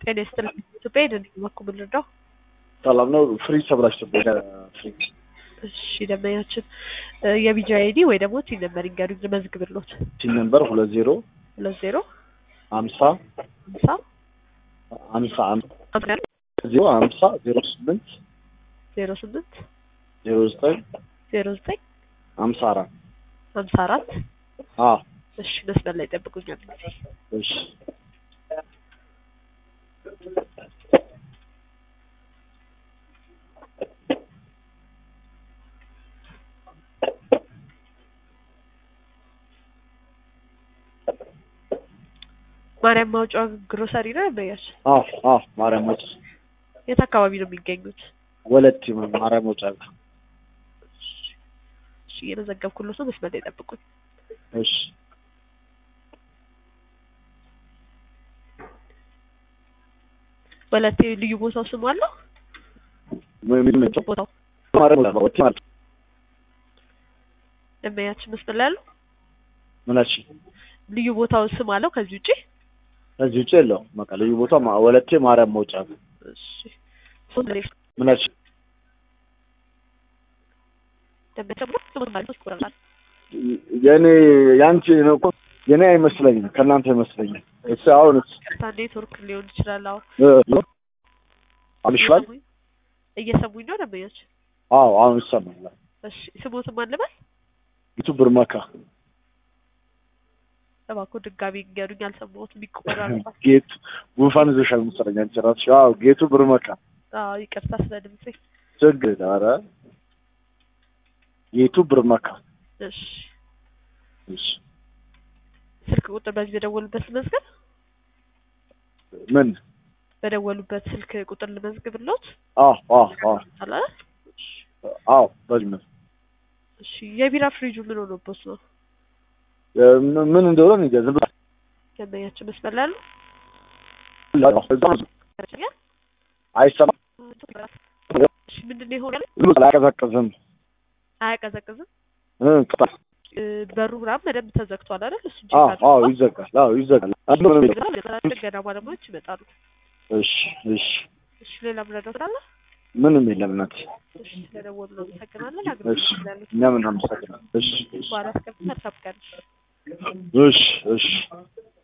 ጤና ይስጥልኝ። ኢትዮጵያ ሄደን በኩል ልርዳው። ሰላም ነው። ፍሪጅ ተብላሽቶብኝ ፍሪጅ እሺ ደንበኛችን የቢጂ አይዲ ወይ ደግሞ ቲን ነበር ይንገሩኝ ልመዝግብሎት። ቲን ነምበር ሁለት ዜሮ ሁለት ዜሮ ሀምሳ ሀምሳ ሀምሳ ሀምሳ ዜሮ ሀምሳ ዜሮ ስምንት ዜሮ ስምንት ዜሮ ዘጠኝ ዜሮ ዘጠኝ ሀምሳ አራት ሀምሳ አራት አ እሺ መስመር ላይ ጠብቁኛል ጊዜ እሺ ማርያም ማውጫ ግሮሰሪ ነው ደንበኛችን። አ አ ማርያም ወጭ የት አካባቢ ነው የሚገኙት? ወለቲ ማርያም ወጭ አለ። እሺ እየመዘገብኩሎት ነው። መስመር ላይ ጠብቁኝ። እሺ ወለቴ ልዩ ቦታው ስሙ አለው? ምን ምን ነው ቦታው ማርያም ወጭ ማለት ደንበኛችን መስመር ላይ አለው? ምናች ልዩ ቦታው ስም አለው ከዚህ ውጪ? ከዚህ ውጭ የለውም። በቃ ልዩ ቦታ ማ- ወለቴ ማርያም መውጫ ነው። እሺ ሶስት ላይ ምናች ደንበኛችን ስሙ ማለት ነው ይቆራል። የኔ ያንቺ ነው እኮ የኔ አይመስለኝም ከእናንተ ይመስለኛል። እሱ አሁን ቀጥታ ኔትወርክ ሊሆን ይችላል። አዎ እ አልሽዋል? እየሰሙኝ- እየሰሙኝ ነው ደንበኛችን። አዎ አሁን ይሰማል። እሺ ስሞትም አንልበል ዩቱብ ብርመካ እባክዎ ድጋሚ ንገሩኝ። አልሰማሁትም። ይቆራረጣል። ጌቱ ጉንፋን ይዞሻል መሰለኝ አንቺ እራስሽ። አዎ ጌቱ ብርመካ አዎ ይቅርታ ስለ ድምጼ። ችግር የለም። ኧረ ጌቱ ብርመካ እሺ እሺ ስልክ ቁጥር በዚህ በደወሉበት ልመዝገብ? ምን በደወሉበት ስልክ ቁጥር ልመዝግብሎት? አዎ አዎ አዎ አለ አዎ በዚህ ምን እሺ የቢራ ፍሪጁ ምን ሆኖበት ነው? ምን- ምን እንደሆነ እኔ እንጃ። ዝም ብላ ደንበኛችን መስመር ላይ አሉ? አይሰማም። እሺ ምንድን ነው የሆነ? ዝም ብላ አያቀዘቅዝም። አያቀዘቅዝም? እ ቅጣት እ፣ በሩ ምናምን በደንብ ተዘግቷል አይደል? እሱ አዎ አዎ ይዘጋል። አዎ ይዘጋል። አንዱ ነው የሚለው። ገና ባለሙያዎች ይመጣሉ። እሺ እሺ እሺ ሌላ ምረዳው ስላለ? ምንም የለም እናቴ። እሺ ስለደወሉ ነው አመሰግናለን። እሺ አገልግሎት ስላሉት እኛም እናመሰግናለን። እሺ እሺ በኋላ አስገብተን መልካም ቀን። እሺ እሺ